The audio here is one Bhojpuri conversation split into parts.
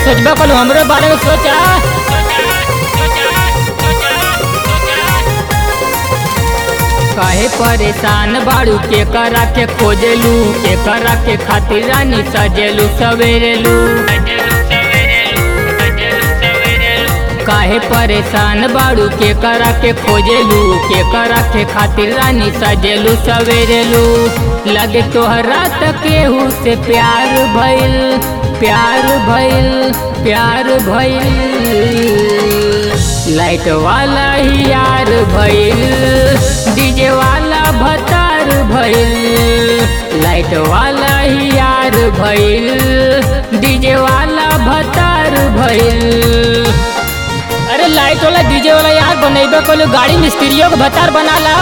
सोचबा कल हमरे बारे में सोचा काहे परेशान बाड़ू के करा के खोजेलू के करा के खातिर रानी सजेलू सवेरेलू काहे परेशान बाड़ू के करा के खोजेलू के करा के खातिर रानी सजेलू सवेरेलू लगे तोहरा त केहू से प्यार भइल प्यार भइल प्यार भइल लाइट वाला ही यार भइल डीजे वाला भतार भइल लाइट वाला ही यार भइल डीजे वाला भतार भइल अरे लाइट वाला डीजे वाला यार बनेबे कोई गाड़ी मिस्त्रियों को भतार बनाला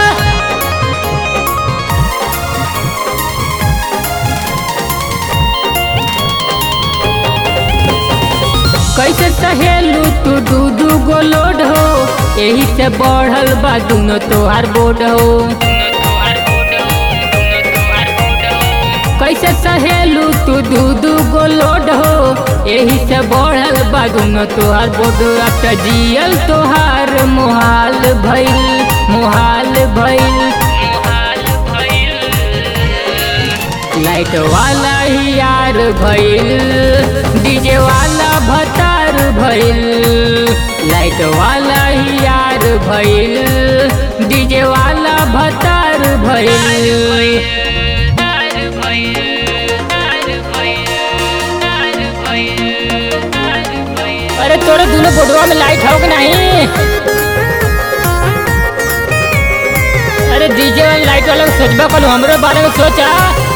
कैसे सहेलू तू दू दू गो लोड हो यही से बढ़ल बा दुनो तोहार बोर्ड हो कैसे सहेलू तू दू दू गो लोड हो यही से बढ़ल बा दुनो तोहार बोर्ड अब त जियल तोहार मोहाल भइल मोहाल भइल लाइट वाला ही यार भइल डीजे वाला भतार भइल लाइट वाला ही यार भइल डीजे वाला भतार भइल अरे तोरे दोनों बोर्डवा में लाइट हो कि नहीं अरे डीजे वाला लाइट वाला सोचबा कल हमरे बारे में सोचा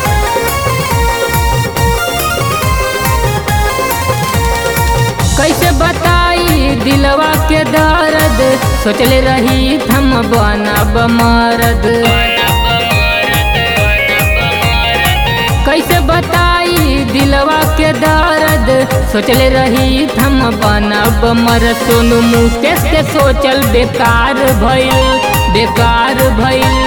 कैसे बताई दिलवा के दर्द सोचले रही हम बनब मरद कैसे बताई दिलवा के दर्द सोचले रही हम बनब मरद सोनू मुकेश के सोचल बेकार भइल बेकार भइल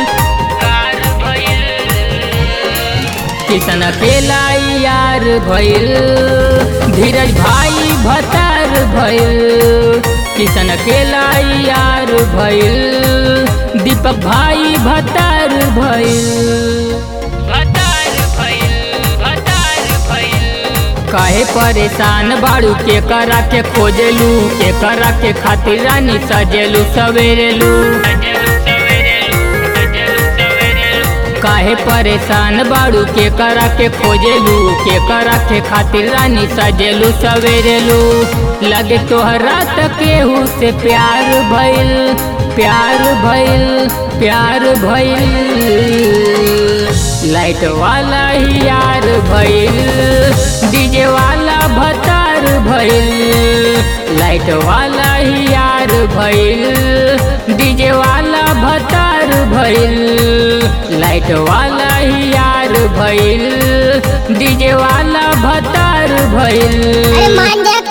किसन अकेला यार भइल धीरज भाई भतार भइल किसन अकेला यार भइल दीपक भाई भतार भइल काहे परेशान बाड़ू के करा के खोजेलू के करा के खातिर रानी सजेलू सवेरेलू काहे परेशान बाड़ू के करा के खोजेलू के करा के खातिर रानी सजेलू सवेरेलू लगे तोहरा त केहू से प्यार भइल प्यार भइल प्यार भइल लाइट वाला ही यार भइल डीजे वाला भतार भइल लाइट वाला ही यार भइल डीजे वाला भतार भइल लाइट वाला ही यार भइल डीजे वाला भतार भइल अरे मान जा